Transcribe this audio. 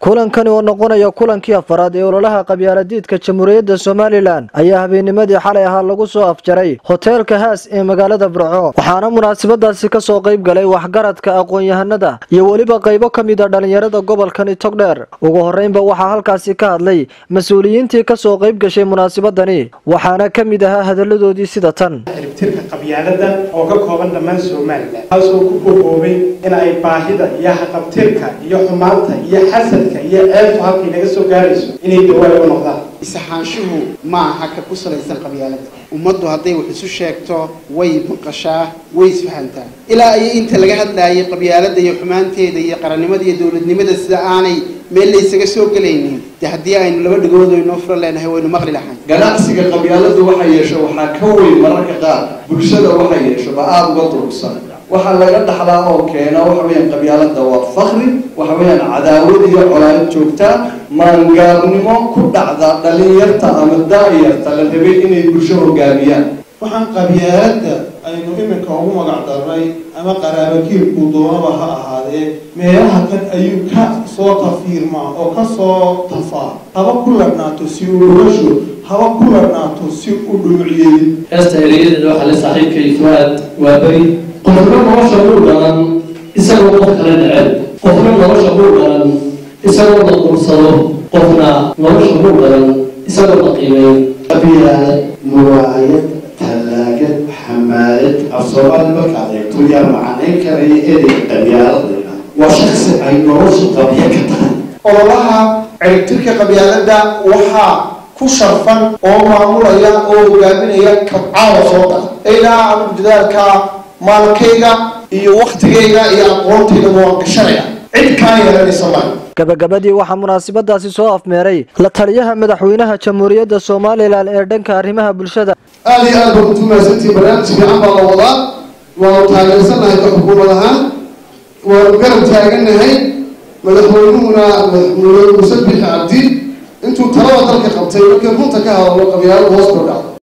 kulankani oo noqonaya kulankii afaraad ee ololaha qabyaaladiidka jamhuuriyadda somalilan ayaa habeennimadii xalay ahaa lagu soo afjaray hoteelka haas ee magaalada burco waxaana munaasabadaasi ka soo qayb galay waxgaradka aqoon-yahanada iyo weliba qaybo ka mid a dhallinyarada gobolkani togdheer ugu horreynba waxaa halkaasi ka hadlay mas-uuliyiintii ka soo qayb gashay munaasabadani waxaana ka mid ahaa hadalladoodii sida tan ciribtirka qabyaalada oo ka kooban dhammaan somalilan taasoo ku bogoobay in ay baahida iyo haqabtirka iyo xumaanta iyo xasadka iyo ceebtu halkay naga soo gaarayso inay dawaal u noqdaan isaxaanshuhu ma aha ka ku salaysan qabyaalada ummaddu hadday wax isu sheegto way maqashaa way isfahantaa ilaa iyo inta laga hadlaayay qabyaalada iyo xumaanteeda iyo qarannimada iyo dowladnimada sida aanay meel la isaga soo gelaynin dee haddii aynu laba dhagood inoo furan leenahay waynu maqli lahayn ganacsiga qabyaaladu waxa yeesho waxaa ka weyn mararka qaar bulshada waxa yeesho ba aada uga durugsan waxaa laga dhaxlaa oo keena waxa weeyaan qabyaalada waa fakri waxa weeyaan cadaawad iyo colaad joogtaa maangaabnimo ku dhacda dhalinyarta ama daayarta la rabay inay bulsho hogaamiyaan waxaan qabyaalada aynu iminka ugu magac darnay ama qaraabakiilku doonaba ha ahaadee meelaha kan ayuu ka soo tafiirmaa oo ka soo tafaa haba ku ladhnaato si uu dhulasho haba ku ladhnaato si u dhumucyeelin heesta erayadeeda waxaa la saaxiibkay fuaad waa beri qofna nolosha uu dhalan isagoo qof kale neceb qofna nolosha uu dhalan isagoo la qursado qofna nolosha uu dhalan isagoo la qiimeyn qabyaalad muwaayad tallaagad xamaalad af soomaali markaad eegto yaa macanayn karaya ereyga qabyaaladayna waa shaksi ay noloshu qabya ka tahay ololaha ciribtirka qabyaalada waxaa ku sharfan oo maamulaya oo hogaaminaya kabcaawa soo dara ilaa anigu dadaalka maalkayga iyo waktigayga iyo aqoontayda waan gashanaya cid kaa yeelanaysa maayo gabagabadii waxaa munaasabadaasi soo afmeeray la taliyaha madaxweynaha jamhuuriyadda somalilan ee dhanka arrimaha bulshada aada iyo aad baad utumaasantii barnaamij fiican baa la wadaa waanu taageersannahay ka xukuumad ahaan waanu garab taagannahay madaxweynuhuna madaxweyne muuse bixi cabdi intuu talada dalka qabtay markii runta ka hadalo qabyaalada hoos kordhac